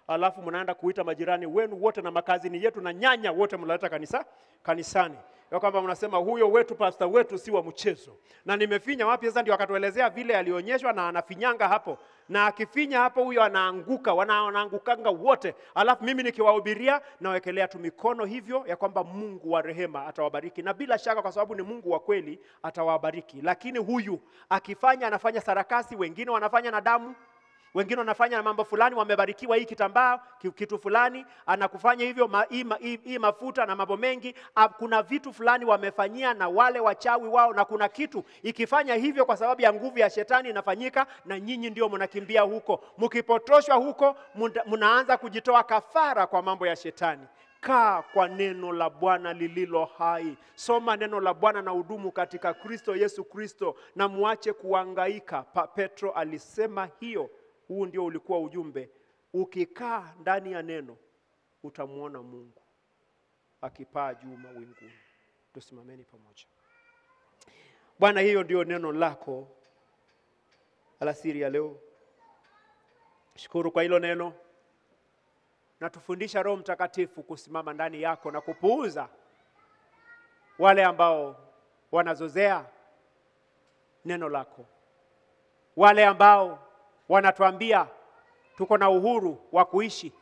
alafu mnaenda kuita majirani wenu wote na makazini yetu na nyanya wote mnaleta kanisa kanisani ya kwamba mnasema huyo wetu pasta wetu si wa mchezo. Na nimefinya wapi sasa? Ndio akatuelezea vile alionyeshwa, na anafinyanga hapo, na akifinya hapo huyo anaanguka, wana- wanaangukanga wote, alafu mimi nikiwahubiria nawekelea tu mikono hivyo ya kwamba Mungu wa rehema atawabariki, na bila shaka kwa sababu ni Mungu wa kweli atawabariki. Lakini huyu akifanya, anafanya sarakasi, wengine wanafanya na damu wengine wanafanya na mambo fulani, wamebarikiwa hii kitambaa ki- kitu fulani, anakufanya hivyo ma, hii, ma, hii, hii mafuta na mambo mengi. Ah, Kuna vitu fulani wamefanyia na wale wachawi wao, na kuna kitu ikifanya hivyo kwa sababu ya nguvu ya shetani inafanyika, na nyinyi ndio mnakimbia huko. Mkipotoshwa huko, munda- mnaanza kujitoa kafara kwa mambo ya shetani. Kaa kwa neno la Bwana lililo hai. Soma neno la Bwana na udumu katika Kristo Yesu Kristo, na muache kuangaika. Pa Petro alisema hiyo. Huu ndio ulikuwa ujumbe. Ukikaa ndani ya neno, utamwona Mungu akipaa juu mawinguni. Tusimameni pamoja. Bwana, hiyo ndio neno lako alasiri ya leo. Shukuru kwa hilo neno na tufundisha Roho Mtakatifu kusimama ndani yako na kupuuza wale ambao wanazozea neno lako, wale ambao wanatuambia tuko na uhuru wa kuishi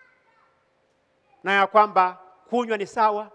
na ya kwamba kunywa ni sawa,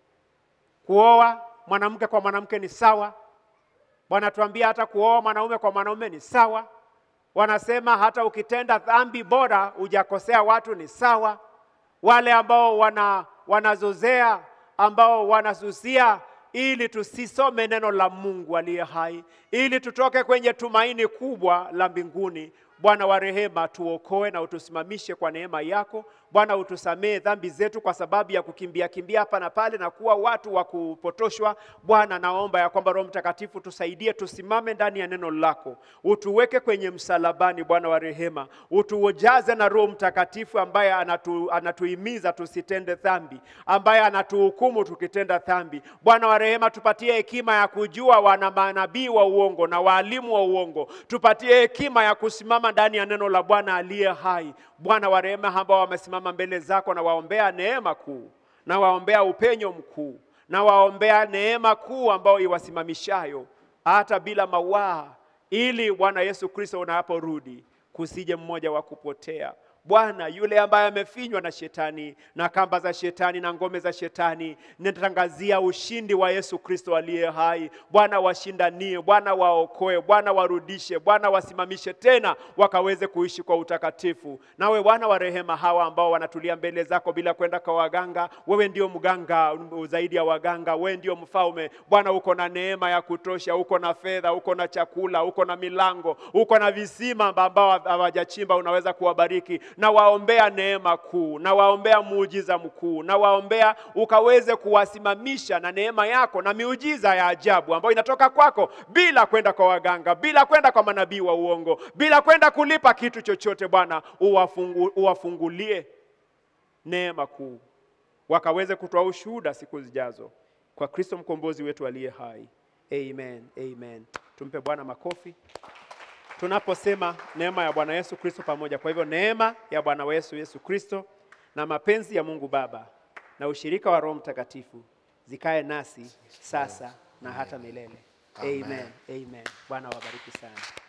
kuoa mwanamke kwa mwanamke ni sawa. Wanatuambia hata kuoa mwanaume kwa mwanaume ni sawa. Wanasema hata ukitenda dhambi bora hujakosea watu ni sawa. Wale ambao wana, wanazozea ambao wanasusia ili tusisome neno la Mungu aliye hai, ili tutoke kwenye tumaini kubwa la mbinguni. Bwana wa rehema, tuokoe na utusimamishe kwa neema yako. Bwana, utusamee dhambi zetu kwa sababu ya kukimbia kimbia hapa na pale na kuwa watu wa kupotoshwa. Bwana, naomba ya kwamba Roho Mtakatifu tusaidie, tusimame ndani ya neno lako, utuweke kwenye msalabani. Bwana wa rehema, utujaze na Roho Mtakatifu ambaye anatu, anatuhimiza tusitende dhambi, ambaye anatuhukumu tukitenda dhambi. Bwana wa rehema, tupatie hekima ya kujua wana manabii wa uongo na waalimu wa uongo, tupatie hekima ya kusimama ndani ya neno la Bwana aliye hai. Bwana wa rehema, ambao wamesimama mbele zako, na waombea neema kuu, na waombea upenyo mkuu, na waombea neema kuu ambao iwasimamishayo hata bila mawaa, ili Bwana Yesu Kristo unaporudi kusije mmoja wa kupotea. Bwana, yule ambaye amefinywa na shetani na kamba za shetani na ngome za shetani, ninatangazia ushindi wa Yesu Kristo aliye hai. Bwana, washindanie, Bwana waokoe, Bwana warudishe, Bwana wasimamishe tena wakaweze kuishi kwa utakatifu. Nawe Bwana wa rehema, hawa ambao wanatulia mbele zako bila kwenda kwa waganga, wewe ndio mganga zaidi ya waganga, wewe ndio mfalme. Bwana, uko na neema ya kutosha, uko na fedha, uko na chakula, uko na milango, uko na visima ambao hawajachimba, unaweza kuwabariki na waombea neema kuu, na waombea muujiza mkuu, na waombea ukaweze kuwasimamisha na neema yako na miujiza ya ajabu ambayo inatoka kwako, bila kwenda kwa waganga, bila kwenda kwa manabii wa uongo, bila kwenda kulipa kitu chochote. Bwana, uwafungu, uwafungulie neema kuu, wakaweze kutoa ushuhuda siku zijazo, kwa Kristo mkombozi wetu aliye hai. Amen, amen. Tumpe Bwana makofi tunaposema neema ya Bwana Yesu Kristo pamoja. Kwa hivyo neema ya Bwana wetu Yesu Kristo na mapenzi ya Mungu Baba na ushirika wa Roho Mtakatifu zikae nasi sasa na hata milele. Amen, amen. Bwana wabariki sana.